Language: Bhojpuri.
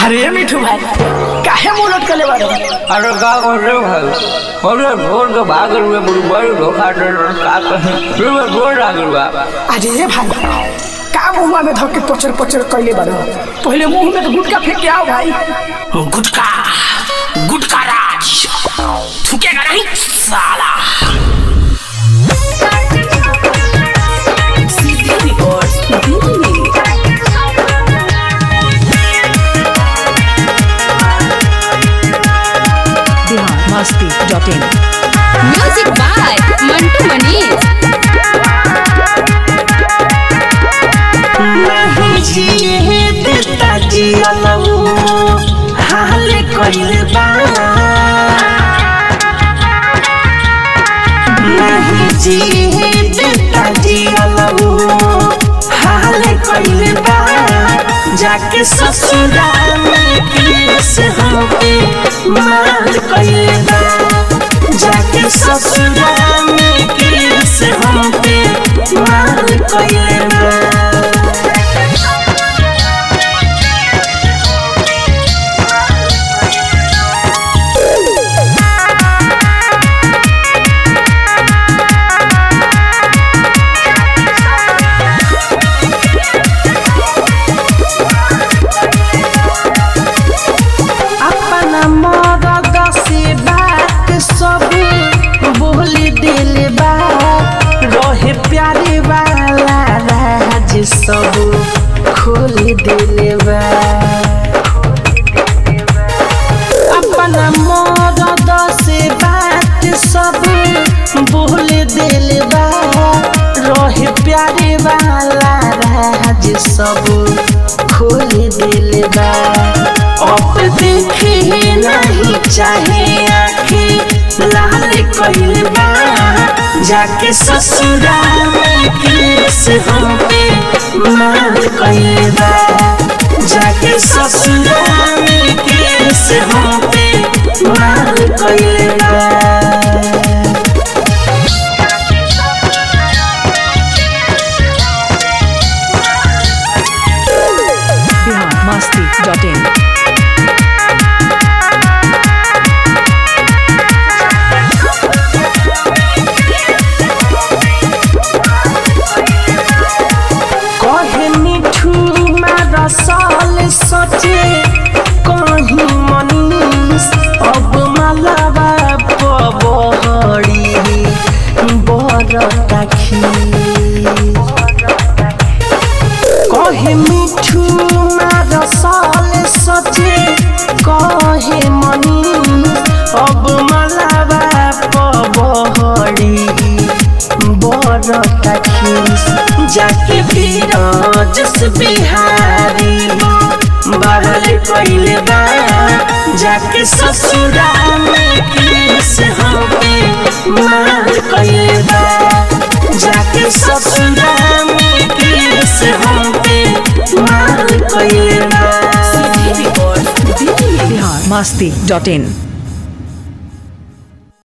अरे मिठू भाई काहे मुंह लटकले बारो अरे का करे भाई अरे भोर के भाग रुए बड़ी बड़ी धोखा दे का कहे फिर मैं बोल रहा बा अरे भाई का मुंह में धके पचर पचर कइले बारो पहले मुंह में तो गुटका फेंक के आओ भाई गुटका गुटका राज थूकेगा नहीं साला Bihar Masti dot in music by Mantu Manish जाके ससुराल में किस होके मार कइले बा जाके ससुराल में किस होके मार कइले बा अपना मदद से बात सब बोल दिल बा रहे प्यारे वाला राज सब खोल दिल बा अपना मदद से बात सब बोल दिल बा रहे प्यारे वाला राज सब खोल दिल बा अब देखे नहीं चाहे आखे लाल कइल बा जाके ससुराल में किस हम पे मार कइल बा जाके ससुराल में किस हम पे मार कइल बा बिहार मस्ती डॉट इन कहे मिठू मारा साल सचे कहीं मनीष अब मलबा पबहरी बरता खी कहे मिठू मारा साल सचे कहे मनीष अब मलबा पबहरी बरता खीस जाके बीराज से बिहारी बहल कइले बा जाके ससुराल में किस हमें मार कइले बा जाके ससुराल में किस हमें मार कइले बा बिहार मस्ती डॉट इन